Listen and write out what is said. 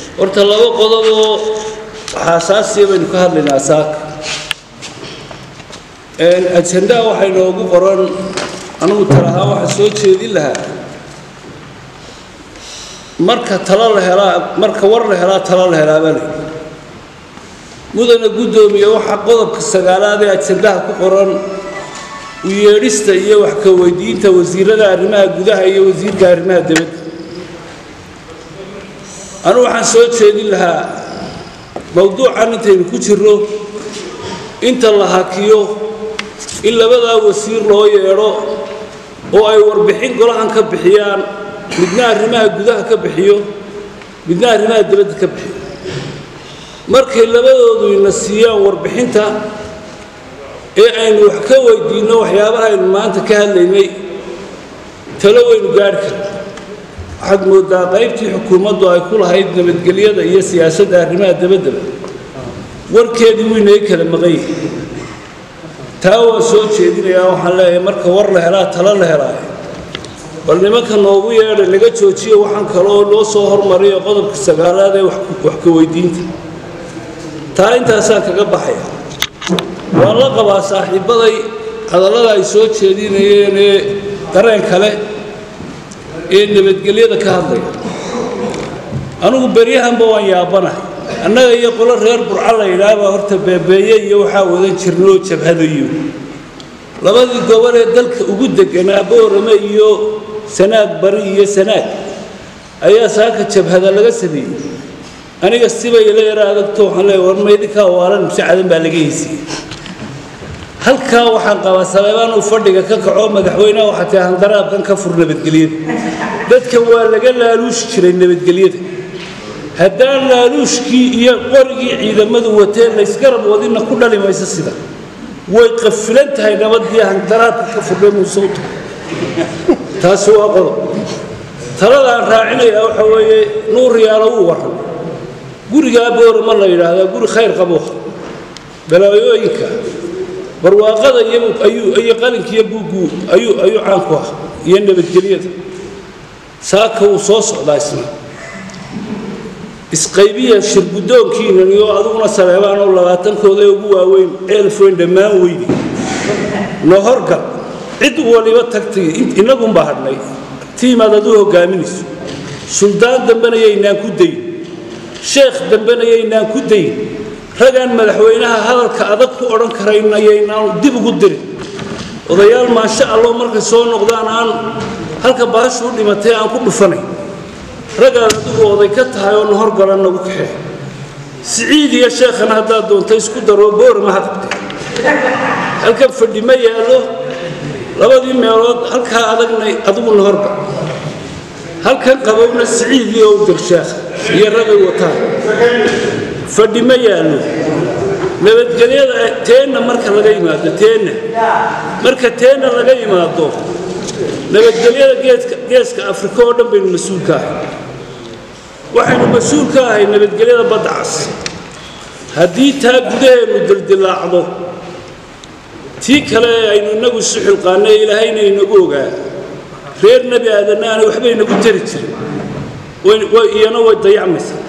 horta laba qodob oo xaasaasiya baynu ka hadlaynaa saaka ajendaa waxay noogu qoran anugu talahaa waxaa soo jeedin lahaa marka talo la helaa marka war la helaa talo la helaa baa layidhi mudana guddoomiye waxaa qodobka sagaalaad ee ajendaha ku qoran u yeedhista iyo wax ka weydiinta wasiirada arrimaha gudaha iyo wasiirka arrimaha dibadda anugu waxaan soo jeedin lahaa mowduucan intaynu ku jirro inta la hakiyo in labadaa wasiir loo yeedho oo ay warbixin golahan ka bixiyaan midna arrimaha gudaha ka bixiyo midna arrimaha dibadda ka bixiyo markay labadoodu ina siiyaan warbixinta ee aynu wax ka weydiinno waxyaabaha aynu maanta ka hadlaynay talo waynu gaadhi karna waxaad mooddaa qaybtii xukuumaddu ay ku lahayd nabadgelyada iyo siyaasadda arrimaha dabaddaba warkeedii wuu inaga kala maqan yahay taa waan soo jeedinayaa waxaan leeyahay marka war la helaa talo la helaayo bal nimanka noogu yeedha laga joojiyo waxaan kaloo loo soo hormariyo qodobka sagaalaad ee wax ka weydiinta taa intaasaan kaga baxaya waan la qabaa saaxiibbaday hadallada ay soo jeedinayeen ee dareen kale ee nabadgelyada ka hadlaya anugu beryahanba waan yaabanahay annaga iyo qolo reer burca la yidhaahbaa horta beebeeye iyo waxaa wadan jirnoo jabhadayo labadii gobol ee dalka ugu deganaa boorame iyo sanaag bari iyo sanaag ayaa saaka jabhada laga sameeyey aniga sibay ila yara adagto waxaan leeya war maydinkaa waalan mise cadan baa laga heysiiyey halkaa waxaan qabaa saleebaan uu fadhiga ka kaco madaxweyneha waxaa tii handaraabkan ka fur nabadgelyada dadkan waa laga laaluushi jiray nabadgelyada haddaan laaluushkii iyo qorigii ciidamadu wateen laysgarab wadinna ku dhali mayso sida way qafilan tahay nabadii handaraabka ka furdhay muusowta taasi waa qodob taladaan raacinayaa waxa weeye nuur yaalo uu waran gurigaa boorama la yidhaahdaa guri khayr qabuuha balaayooyinka barwaaqada iyo qalinkiiyo buuggu ayuu ayuu caan ku ah iyo nabadgelyada saaka wuu soo socdaa isna isqaybiya shirguddoonkiinan iyo adiguna saleebaan oo labaatankooda ee ugu waaweyn eelfoyn dhammaan weydi nohorgal cid waliba tagtay innagunbaa hadhnay tiimaad aduu hoggaaminayso suldaan dambena yaynaan ku dayin sheekh dambena yaynaan ku dayin ragaan madaxweynaha hadalka adag ku odhan karayna yaynaan dib ugu dirin odayaal maasha allo markay soo noqdaan aan halka baashu u dhimatay aan ku dhufanayn ragaad adigu oday ka tahay oo nahorgalan nagu kaxee siciid iyo sheekhana haddaad doonta isku daroo boorama ha qabtee halkan fadhi ma yaallo labadii meelood halkaa adagna adigu nahorgal halkan qabowna siciid iyo owdar sheekh iyo ragay wataan fadhi ma yaallo nabadgelyada teenna marka laga yimaado teenna marka teenna laga yimaado nabadgelyada geeska geeska afrika oo dhan baynu mas-uul ka ahay waxaynu mas-uul ka ahay nabadgelyada badda cas haddii taa gudaheennu dildilaacdo tii kale aynu inagu isu xilqaannay ilaahayna inagu ogaa reer nebi aadanna aanay waxba inagu tari jirin iyana way dayacmaysaa